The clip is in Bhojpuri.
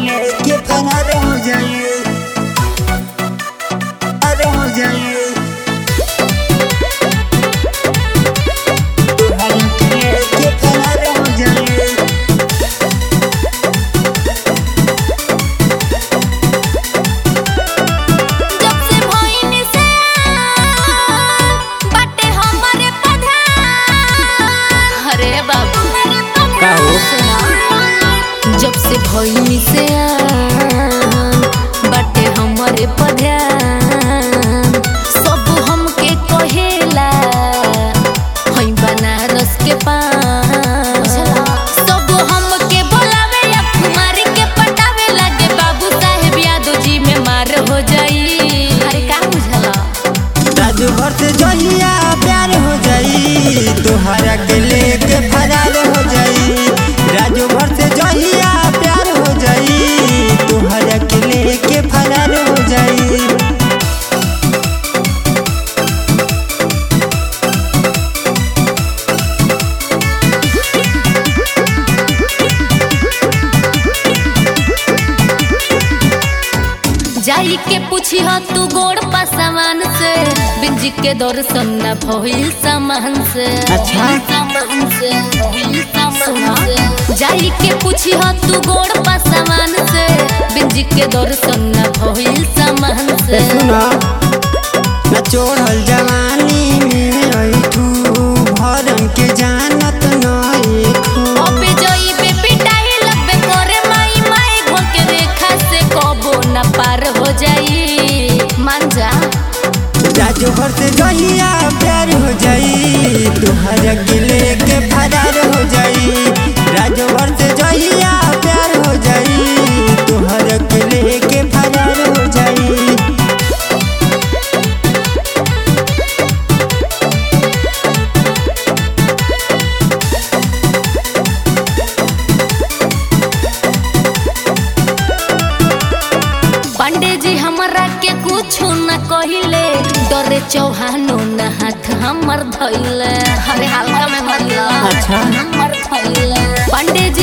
लेके फरार हो जाइए अरे हो जाइए तोहरा के लेके फरार हो जाइए जब से भइनी से बाटे हमरे प्रधान अरे बाबू का हो? जब से भइनी से बाटे हमरे प्रधान सब हमके कहेला हई बनारस के पान सब हमके बोलावे या कुमारी के पटावे लगे बाबू साहेब यादव जी में मार हो जाई अरे का बुझला राजू भर से जहिया प्यार हो जाई तोहरा के लेके फरार हो जाई राजू भर से जहिया प्यार हो जाई तोहरा के लेके फरार हो जाई जाई के पूछी हो तू गोड़ पा सामान से बिंजी के दर्शन न भइल सामान से अच्छा। सामान से भइल सामान से जाई के पूछी हो तू गोड़ पा सामान से बिंजी के दर्शन न भइल सामान से सुना न चोढ़ल जवानी में ऐठू भरम के जानत नहीं अबे जोई बे पिटाई लगबे करे माई माई घोल के रेखा से कबो न पार हो जाई मान जा राजू भर से जहिया प्यार हो जाई तोहरा के लेके फरार हो जाई राजू भर से जहिया प्यार हो जाई तोहरा के लेके फरार हो जाई पांडे जी हमरा के कुछ न कहिले डरे चौहानो न हाथ हमर धइले हरे हल्का में मतलब अच्छा। हमर धइले पांडे